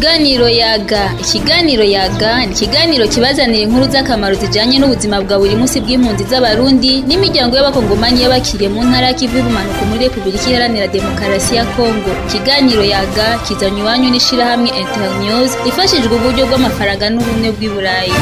Ikiganiro yaga ikiganiro yaga ni ikiganiro kibazanira inkuru z'akamaro zijanye n'ubuzima bwa buri munsi bw'impunzi z'abarundi n'imiryango y'abakongomani y'abakiriye mu ntara y'ikivu y'ubumanuko muri repubulika iharanira demokarasi ya kongo ikiganiro yaga kizanye iwanyu n'ishirahamwe internews ifashijwe uburyo bw'amafaranga n'ubumwe bw'i burayi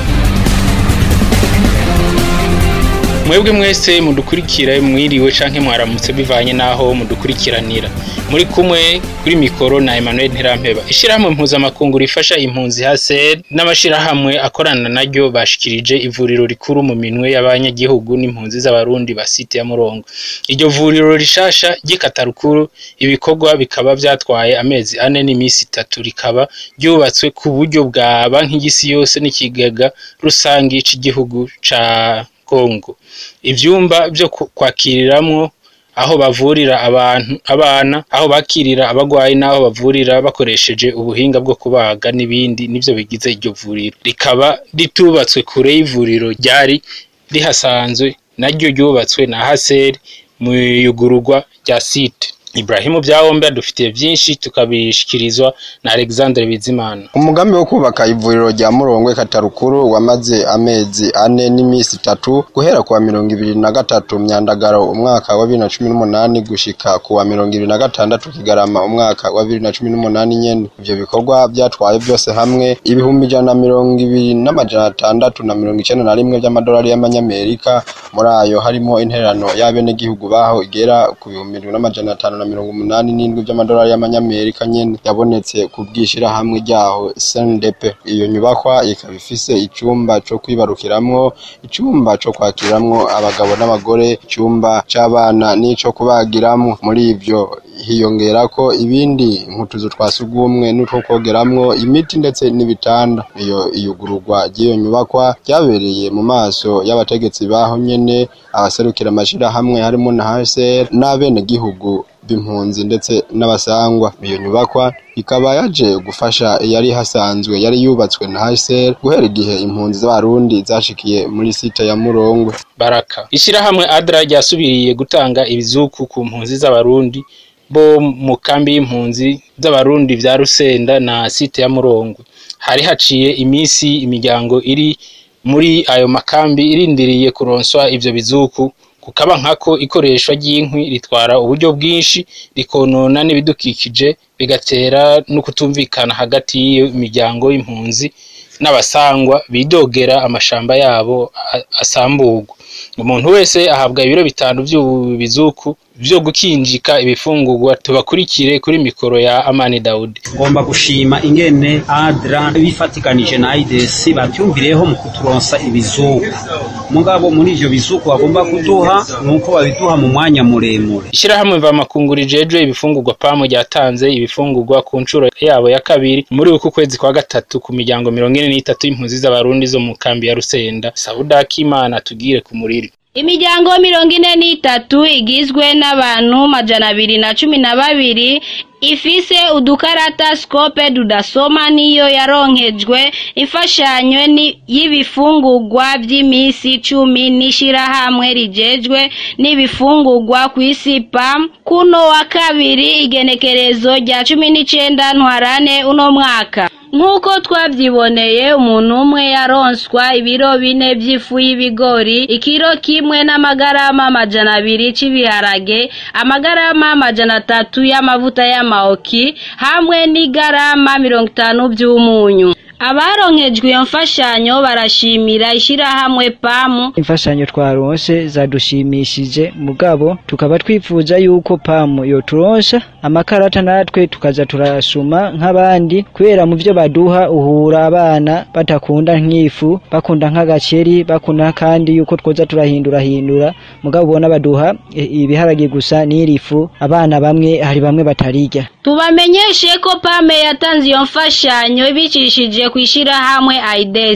mwebwe mwese mudukurikira mwiriwe canke mwaramutse bivanye naho mudukurikiranira muri kumwe kuri mikoro na Emmanuel Ntirampeba ishirahamwe mpuzamakungu rifasha impunzi HCR n'amashirahamwe akorana naryo bashikirije ivuriro rikuru mu minwe y'abanyagihugu n'impunzi z'abarundi ba site ya Murongo iryo vuriro rishasha ry'ikatarukuru ibikorwa bikaba vyatwaye amezi ane n'imisi itatu rikaba ryubatswe ku buryo bwa banki y'isi yose n'ikigega rusangi c'igihugu ca Kongo ivyumba vyo kwakiriramwo aho bavurira abantu abana aho bakirira abagwayi n'aho bavurira bakoresheje ubuhinga bwo kubaga n'ibindi nivyo bigize iryo vuriro rikaba ritubatswe kure y'ivuriro ryari rihasanzwe naryo ryubatswe na Haseri mu yugururwa rya site Ibrahimu Vyahombe adufitiye vyinshi tukabishikirizwa na Alexandre Bizimana. Umugambi wo kubaka ivuriro rya Murongwe Katarukuru wamaze amezi ane n'imisi itatu guhera kuwa mirongo ibiri na gatatu Myandagaro umwaka wa bibiri na cumi n'umunani gushika kuwa mirongo ibiri na gatandatu Kigarama umwaka wa bibiri na cumi n'umunani nyene. Ivyo bikorwa vyatwaye vyose hamwe ibihumbi ijana na mirongo ibiri n'amajana atandatu na mirongo icenda na rimwe vy'amadolari y'amanyamerika muri ayo harimo intererano y'abenegihugu baho igera ku bihumbi indwi n'amajana atanu na mirongo umunani n'indwi vy'amadolari y'amanyamerika nyene yabonetse ku bw'ishirahamwe ryaho CNDP iyo nyubakwa ikaba ifise icumba co kwibarukiramwo icumba co kwakiriramwo abagabo n'abagore icumba c'abana n'ico kubagiramwo muri ivyo hiyongerako ibindi nk'utuzu twa sugumwe n'utwo kogeramwo imiti ndetse n'ibitanda iyo iyugururwa ry'iyo nyubakwa ryabereye mu maso y'abategetsi baho nyene abaserukira amashirahamwe harimo na HCR n'abenegihugu b'impunzi ndetse n'abasangwa iyo nyubakwa ikaba yaje gufasha yari hasanzwe yari yubatswe na HCR guhera igihe impunzi z'abarundi zashikiye muri site ya Murongwe Baraka ishirahamwe ADRA ryasubiriye gutanga ibizuku ku mpunzi z'abarundi bo mu kambi y'impunzi z'abarundi vya Rusenda na site ya Murongwe hari haciye imisi imiryango iri muri ayo makambi irindiriye kuronswa ivyo bizuku kukaba nkako ikoreshwa ry'inkwi ritwara uburyo bwinshi rikonona n'ibidukikije bigatera no kutumvikana hagati y'iyo miryango y'impunzi n'abasangwa bidogera amashamba yabo asamburwa umuntu wese ahabwa ibiro bitanu vy'ubizuku vyo gukinjika ibifungurwa tubakurikire kuri mikoro ya Amani Daudi ngomba gushima ingene ADRA bifatikanije na IDS batyumvireho mu kuturonsa ibizuku mugabo muri ivyo bizuku bagomba kuduha nuko babiduha mu mwanya muremure ishirahamwe mvamakungu rijejwe ibifungurwa pamo ryatanze ibifungurwa ku nshuro yabo ya kabiri muri uku kwezi kwa gatatu ku miryango mirongo ine n'itatu y'impunzi z'abarundi zo mu kambi ya Rusenda Sauda Kimana tugire ku muriri Imiryango mirongo ine n'itatu igizwe n'abantu majana abiri na cumi na babiri ifise udukarata scope dudasoma niyo yaronkejwe imfashanyo y'ibifungurwa vy'imisi cumi n'ishirahamwe rijejwe n'ibifungurwa kw'isi PAM kuno wa kabiri igenekerezo rya cumi n'icenda ntwarane uno mwaka nk'uko twavyiboneye umuntu umwe yaronswa ibiro bine vy'ifu y'ibigori ikiro kimwe n'amagarama amajana abiri c'ibiharage amagarama amajana atatu y'amavuta y'amaoki hamwe n'igarama mirongo itanu vy'umunyu abaronkejwe iyo mfashanyo barashimira ishirahamwe pamu imfashanyo twaronse zadushimishije mugabo tukaba twifuza yuko pamu yoturonsha amakarata natwe tukaza turasuma nk'abandi kubera mu vyo baduha uhura abana batakunda nk'ifu bakunda nk'agaceri bakunda kandi yuko twoza turahindurahindura mugabo ubona baduha ibiharage gusa n'irifu abana bamwe hari bamwe batarirya tubamenyeshe ko pame yatanze iyo mfashanyo ibicishije kw'ishirahamwe aides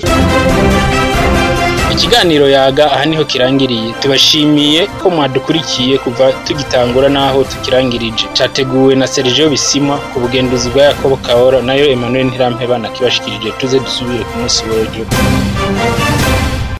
ikiganiro yaga aha niho kirangiriye tubashimiye ko mwadukurikiye kuva tugitangura n'aho tukirangirije categuwe na Sergio Bisimwa ku bugenduzi bwa Yakobo Kahora nayo Emmanuel Ntirampeba nakibashikirije tuze dusubire ku munsi w'ejo